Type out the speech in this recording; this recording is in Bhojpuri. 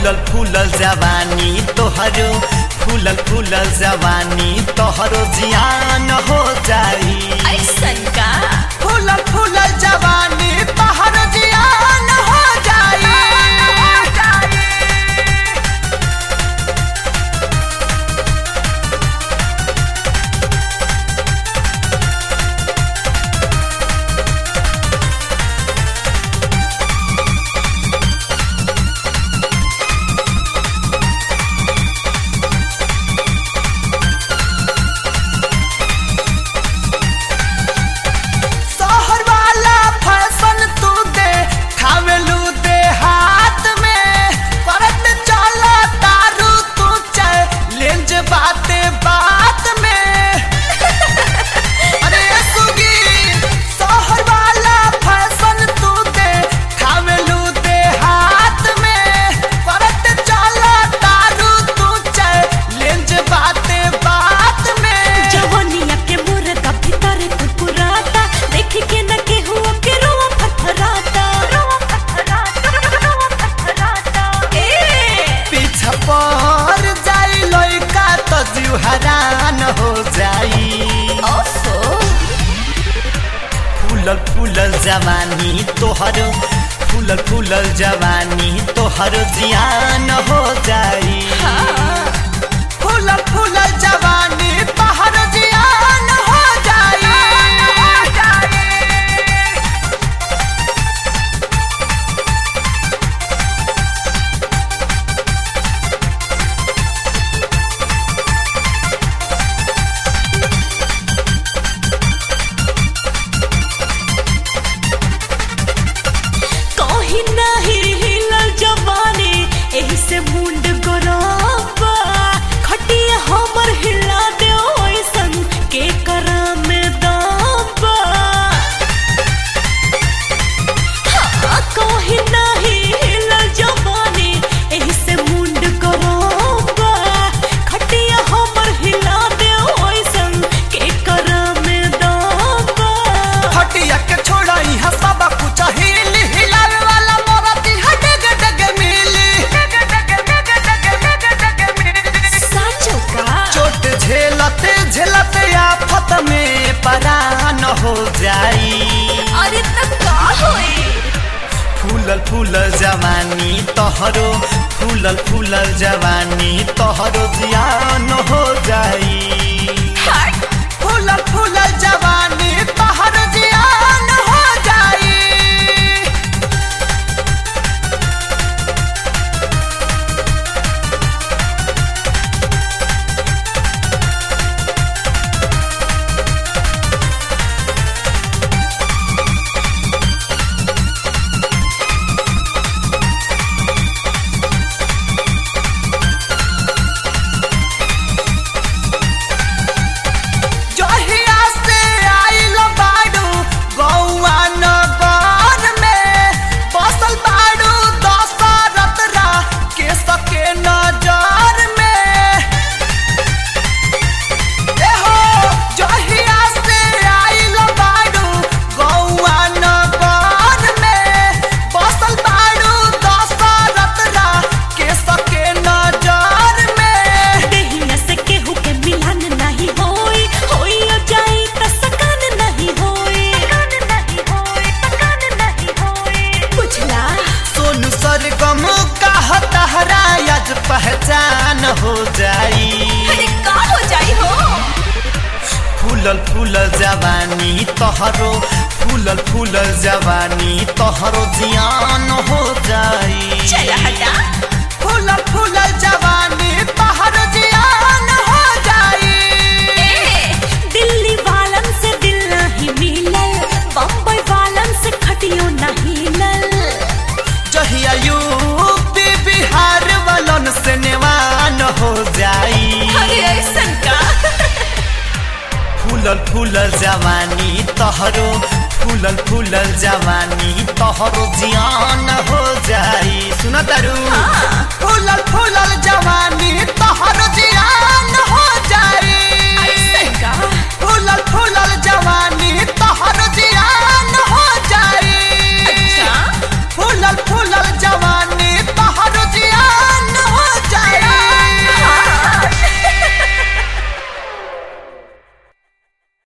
फूलल फूलल जवानी तोहरो फूलल फूलल जवानी तोहरो जियान हो जाई ऐसन का फूलल फूलल जवानी तोहरो जियान हो जाई शहर वाला फैशन तू दे खावेलू दे हाथ में परत चला तारू तू चल लेंज बाते बात में अरे सुगी शहर वाला फैशन तू दे खावेलू दे हाथ में परत चला तारू तू चल लेंज बाते बात में जवनिया के मुर्गा भीतर कुकुराता देख के न केहू के रोवा फथराता रोवा फथराता रोवा फथराता ए पीछा पर जाई लइका त जीव हरान हो जाई ओफो फूलल फूलल जवानी तोहर फूलल फूलल जवानी तोहर जियान हो जाई फूलल फूलल जवानी तोहर जियान हो जाई कहीं नहीं हिलल जवानी एही से मुंड गोराबा खटिया हमर हिला दे ओइसन के करा में दाबा हाँ, कहीं नहीं हिलल जवानी एही से मुंड गोराबा खटिया हमर हिला दे ओइसन के करा में दाबा हटिया के छोड़ा इहा सब कुछ हिल हिलावे वाला मोरा दिहा डग डग मिली साचो का चोट झेलते झेलते आफत में परान हो जाई अरे तब का होई फूलल फूलल जवानी तोहरो फूलल फूलल जवानी तोहरो जियान हो जाई हट फूलल फूलल जवानी तोहरो जियान हो जाई जहिया से आइल बाडू गौआ नगर में बसल बाडू दशरथ रा के सके नजर में एहो जहिया से आइल बाडू गौआ नगर में बसल बाडू दशरथ रा के सके नजर में देहिया से केहू के मिलन नहीं होई होई अब जाई त सकन नहीं होई सकन नहीं होई सकन नहीं होई बुझला सोनू सरगम का तहरा आज पहचान हो जाई अरे का हो जाई हो फूलल फूलल जवानी तोहरो फूलल फूलल जवानी तोहरो जियान हो जाई चल हटा फूलल फूलल जवानी तोहरो जियान हो जाई ए दिल्ली वालन से दिल नहीं मिलल बम्बई वालन से खटियो नहीं लल जहिया यूपी बिहार वालन से नेवान हो जाई अरे ऐसन का फूलल फूलल जवानी तोहरो फूलल फूलल जवानी तोहरो जियान हो जाई सुन तारू हाँ। फूलल फूलल जवानी तोहरो जियान हो जाई